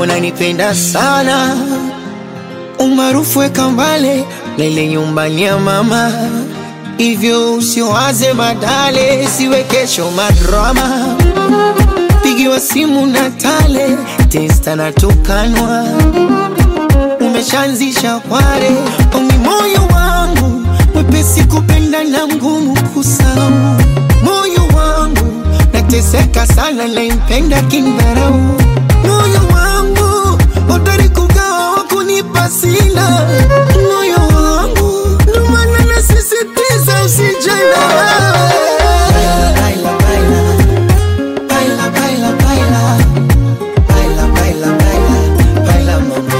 unanipenda sana, umaarufu weka mbale lele nyumbani ya mama, hivyo usiwaze badale, siwe kesho madrama, pigiwa simu na tale testa na tukanwa, umeshaanzisha kware ongi moyo wangu mwepesi kupenda na mgumu kusahau, moyo wangu nateseka sana, naimpenda kindharau, moyo wangu hodari kugawa wakunipa sina, moyo wangu ndo maana nasisitiza usijana baila, baila, baila, baila, baila, baila, baila, baila, baila, mama.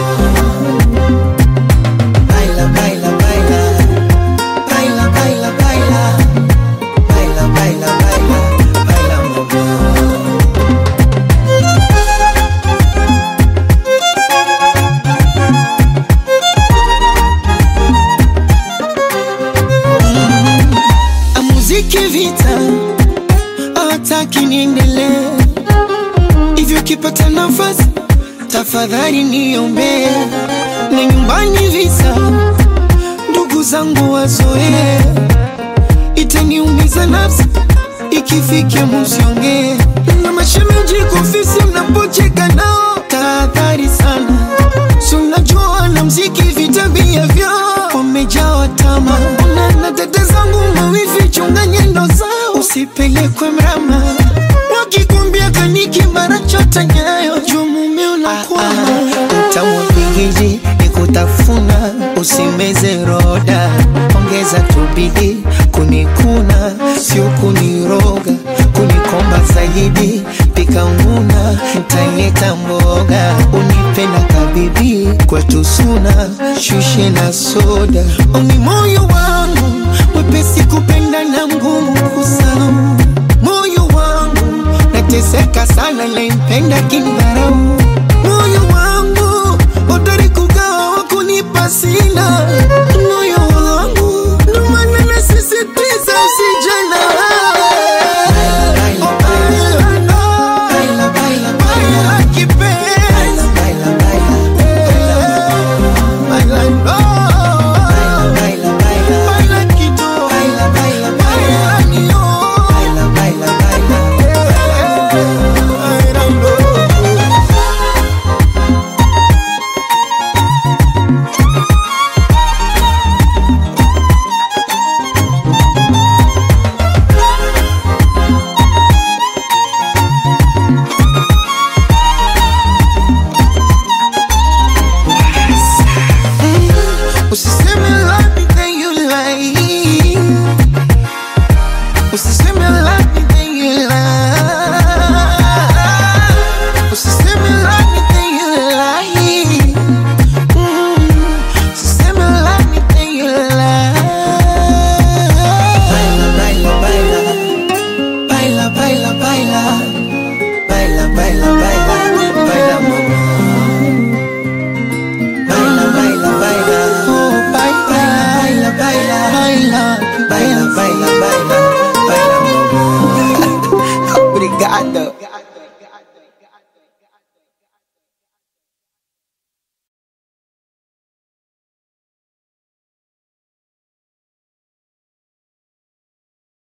Baila, baila, baila, baila, baila, baila, baila, baila, baila, baila, mama. Muziki vita hataki niendelee hivyo, kipata nafasi tafadhali niombee, na nyumbani visa ndugu zangu wazoee, itaniumiza nafsi ikifikia musiongee, na mashemeji kufisi mnapocheka nao, tahadhari sana, si unajua na mziki vitabia vyao wamejawa tama, na na dada zangu mawivi, chunga nyendo zao, usipelekwe mrama, wakikwambia kaniki mara chota nyayo, juu mume unakwama utamu pigiji nikutafuna, usimeze roda, ongeza tubidi kunikuna, sio kuniroga, kunikomba zaidi, pika nguna, ntaleta mboga, unipenda kabibi, kwetu suna, shushe na soda, oni moyo wangu mwepesi kupenda na mgumu kusahau, moyo wangu nateseka sana, naimpenda kindharau, moyo wangu hodari kugawa wakunipa sina, moyo wangu ndo maana nasisitiza usijana Baila, baila, baila, baila, kipenzi. Baila, oh. Baila kidogo. Baila nio. Baila ndogo. Usiseme love me then you lie. Usiseme love me then you lie. Usiseme love me then you lie. Mm. Usiseme love me then you lie. Baila, baila, baila. Baila, baila, baila. Baila, baila, baila. Baila, mama. Baila, baila, baila. Oh, baila, baila, baila. Baila, baila, baila. Baila, mama. Obrigado.